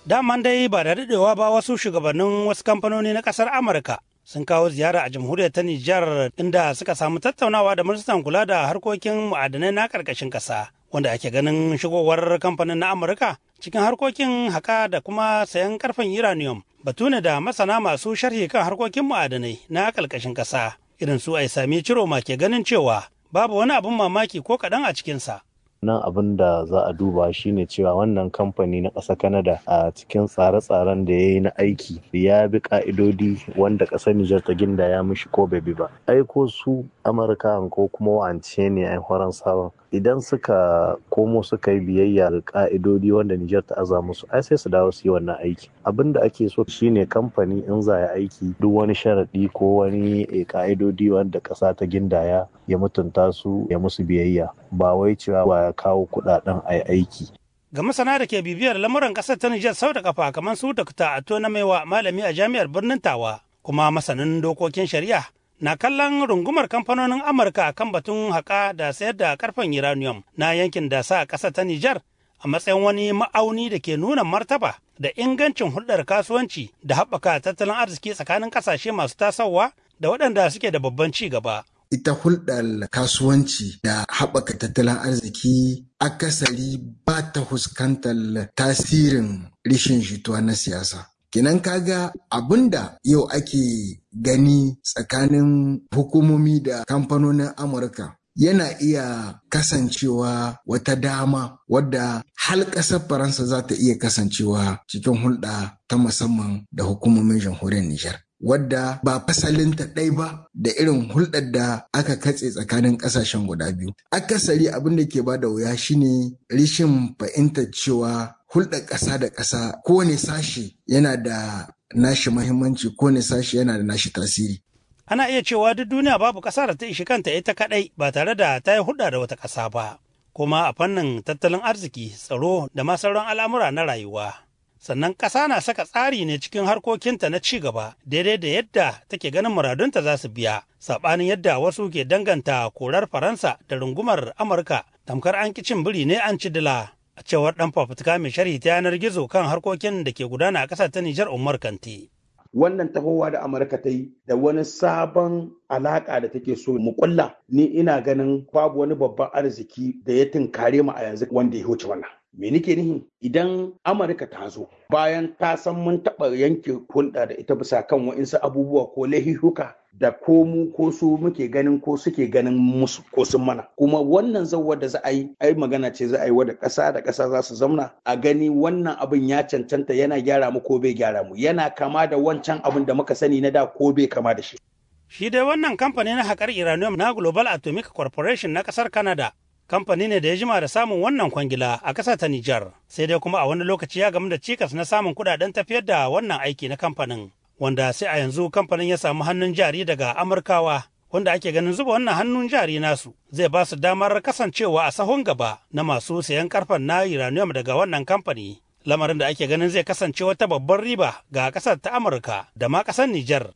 Daman dai ba da daɗewa ba wasu shugabannin wasu kamfanoni na ƙasar Amurka sun kawo ziyara a jamhuriyar ta Nijar inda suka samu tattaunawa da ministan kula da harkokin ma'adanai na ƙarƙashin ƙasa wanda ake ganin shigowar kamfanin na Amurka cikin harkokin haƙa da kuma sayan ƙarfen uranium batu ne da masana masu sharhi kan harkokin ma'adanai na ƙarƙashin ƙasa irin su ai sami ciroma ke ganin cewa babu wani abin mamaki ko kaɗan a cikinsa. nan abin da za a duba shine cewa wannan kamfani na ƙasa Canada a cikin tsare-tsaren da ya yi na aiki ya bi ka'idodi wanda ƙasar Nijar ta ginda ya mishi ko bai bi ba. Aiko su Amurka ko kuma wance ne a horon sabon idan suka komo suka yi biyayya ga ka'idodi wanda Nijar ta aza musu ai sai su dawo su yi wannan aiki. Abin da ake so shine kamfani in za ya aiki duk wani sharaɗi ko wani ka'idodi wanda ƙasa ta gindaya ya mutunta su ya musu biyayya ba wai cewa ba ya kawo kuɗaɗen a aiki. Ga masana da ke bibiyar lamuran ƙasar ta Nijar sau da kafa kamar su Dr. Ato na Maiwa malami a jami'ar birnin Tawa kuma masanin dokokin shari'a na kallon rungumar kamfanonin Amurka kan batun haƙa da sayar da karfen uranium na yankin da sa ƙasar ta Nijar a matsayin wani ma'auni da ke nuna martaba da ingancin hulɗar kasuwanci da haɓaka tattalin arziki tsakanin ƙasashe masu tasowa da waɗanda suke da babban ci gaba. ita hulɗar kasuwanci da haɓaka tattalin arziki akasari ba ta fuskantar tasirin rishin jituwa na siyasa. Kinan kaga abinda yau ake gani tsakanin hukumomi da kamfanonin Amurka yana iya kasancewa wata dama wadda hal ƙasar Faransa za ta iya kasancewa cikin hulɗa ta musamman da hukumomin jamhuriyar Nijar. wadda ba fasalinta ɗai ba da irin hulɗar da aka katse tsakanin ƙasashen guda biyu. Akasari abin da ke bada wuya shine rishin fahimtar cewa hulɗar ƙasa da ƙasa kowane sashi yana da nashi mahimmanci kowane sashi yana da nashi tasiri. Ana iya cewa duk duniya babu ƙasa da ta ishi kanta ita kaɗai ba tare da ta yi hulɗa da wata ƙasa ba. Kuma a fannin tattalin arziki, tsaro da ma sauran al'amura na rayuwa. sannan ƙasa na saka tsari ne cikin harkokinta na ci gaba daidai da yadda take ganin muradunta za su biya saɓanin yadda wasu ke danganta korar faransa da rungumar amurka tamkar an cin biri ne an ci dila a cewar ɗan fafutuka mai sharhi ta yanar gizo kan harkokin da ke gudana a ƙasar ta nijar umar kanti wannan tahowa da amurka ta yi da wani sabon alaka da take so mu kulla ni ina ganin babu wani babban arziki da ya tunkare mu a yanzu wanda ya wuce wannan me nake nihi idan amurka ta zo bayan ta san mun taɓa yanke hulɗa da ita bisa kan wa'insu abubuwa ko lahihuka da ko mu ko su muke ganin ko suke ganin musu ko sun mana kuma wannan zawar da za a yi ai magana ce za a yi wadda ƙasa da ƙasa za su zamna a gani wannan abin ya cancanta yana gyara mu ko bai gyara mu yana kama da wancan abin da muka sani na da ko bai kama da shi shi dai wannan kamfani na haƙar uranium na global atomic corporation na ƙasar canada kamfani ne da ya jima da samun wannan kwangila a ƙasar ta Nijar, sai dai kuma a wani lokaci ya gamu da cikas na samun kuɗaɗen tafiyar da wannan aiki na kamfanin, wanda sai a yanzu kamfanin ya samu hannun jari daga Amurkawa, wanda ake ganin zuba wannan hannun jari nasu zai ba su damar kasancewa a sahun gaba na masu sayan karfen na uranium daga wannan kamfani. Lamarin da ake ganin zai kasance wata babbar riba ga ƙasar ta Amurka da ma ƙasar Nijar.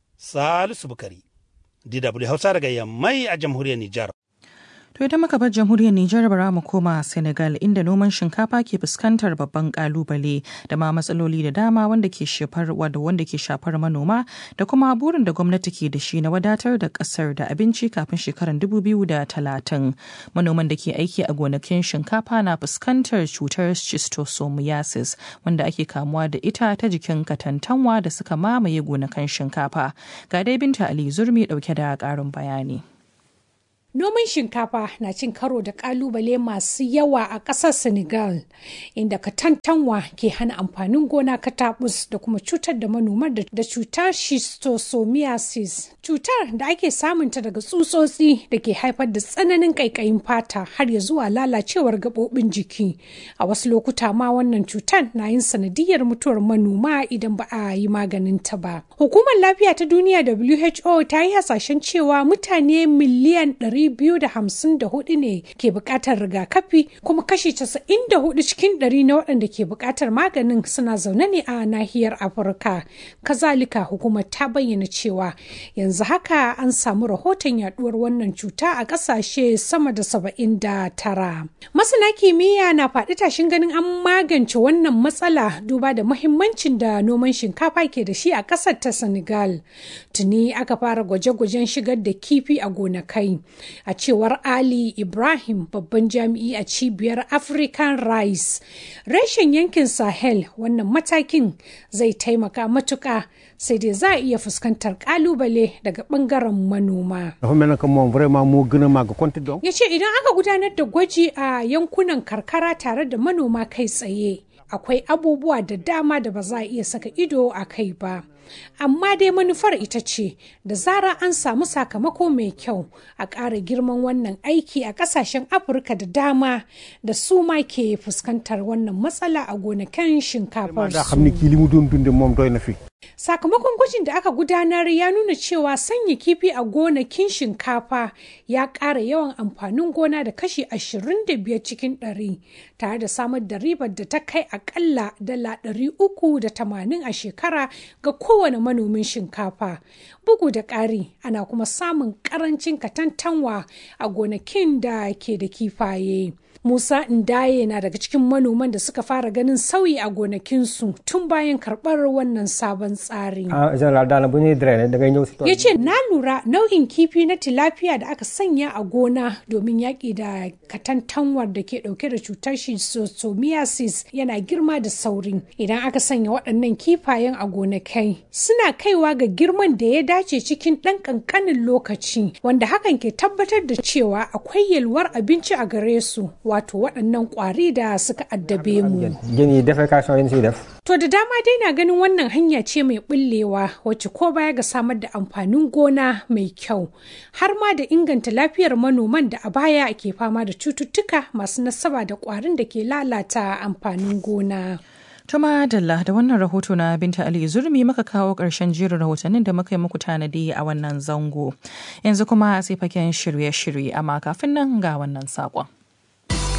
Salisu Bukari, DW Hausa daga Yammai a jamhuriyar Nijar. To idan muka bar jamhuriyar Nijar bara mu koma Senegal inda noman shinkafa ke fuskantar babban kalubale da ma matsaloli da dama wanda ke shafar wanda wanda ke shafar manoma da kuma burin da gwamnati ke da shi na wadatar da kasar da abinci kafin shekarar 2030. Manoman da ke aiki a gonakin shinkafa na fuskantar cutar schistosomiasis wanda ake kamuwa da ita ta jikin katantanwa da suka mamaye gonakan shinkafa. Ga dai Binta Ali Zurmi dauke da karin bayani. Noman shinkafa na cin karo da kalubale masu yawa a ƙasar Senegal, inda katantanwa ke hana amfanin gona katabus da kuma cutar da manoma da cutar schistosomiasis. Cutar da ake samunta daga tsutsotsi da ke haifar da tsananin ƙaiƙayin fata har ya zuwa lalacewar gaɓoɓin jiki. A wasu lokuta ma wannan cutar na yin sanadiyar mutuwar manoma idan ba a yi maganin ta ba. Hukumar lafiya ta duniya WHO ta yi hasashen cewa mutane miliyan ɗari 254 ne ke buƙatar rigakafi kuma kashi 94 cikin 100 na waɗanda ke buƙatar maganin suna zaune ne a nahiyar afirka kazalika hukumar ta bayyana cewa yanzu haka an samu rahoton yaduwar wannan cuta a ƙasashe sama da 79 masana kimiyya na faɗi tashin ganin an magance wannan matsala duba da mahimmancin da noman shinkafa ke da shi a ƙasar ta senegal tuni aka fara gwaje-gwajen shigar da kifi a gonakai a cewar ali ibrahim babban jami'i a cibiyar african rice reshen yankin sahel wannan matakin zai taimaka matuka sai dai za a iya fuskantar kalubale daga bangaren manoma ya ce idan aka gudanar da gwaji a yankunan karkara tare da manoma kai tsaye akwai abubuwa da dama da ba za a iya saka ido a kai ba amma dai manufar ita ce da zara an samu sakamako mai kyau a ƙara girman wannan aiki a ƙasashen afirka da dama da su ma ke fuskantar wannan matsala a gonakin shinkafar sakamakon gwajin da aka gudanar ya nuna cewa sanya kifi a gonakin shinkafa ya ƙara yawan amfanin gona da kashi 25 cikin 100 tare da samar da ribar da ta kai akalla dala 380 a shekara ga kowane manomin shinkafa bugu da ƙari ana kuma samun ƙarancin katantanwa a gonakin da ke da kifaye Musa Ndaye na daga cikin manoman da suka fara ganin sauyi a gonakinsu tun bayan karɓar wannan sabon tsari. Ya ce na lura nau'in kifi na tilapia da aka sanya a gona domin yaƙi da katantanwar da ke ɗauke da cutar schistosomiasis yana girma da sauri. Idan aka sanya waɗannan kifayen a gonakai suna kaiwa ga girman da ya dace cikin ɗan ƙanƙanin lokaci wanda hakan ke tabbatar da cewa akwai yalwar abinci a gare su wato waɗannan ƙwari da suka addabe mu. To da dama dai na ganin wannan hanya ce mai ɓullewa wacce ko baya ga samar da amfanin gona mai kyau har ma da inganta lafiyar manoman da a baya ke fama da cututtuka masu nasaba da ƙwarin da ke lalata amfanin gona. Tuma Dalla da wannan rahoto na Binta Ali Zurmi muka kawo ƙarshen jerin rahotannin da muka yi muku tanadi a wannan zango. Yanzu kuma sai faken shirye-shirye amma kafin nan ga wannan saƙon.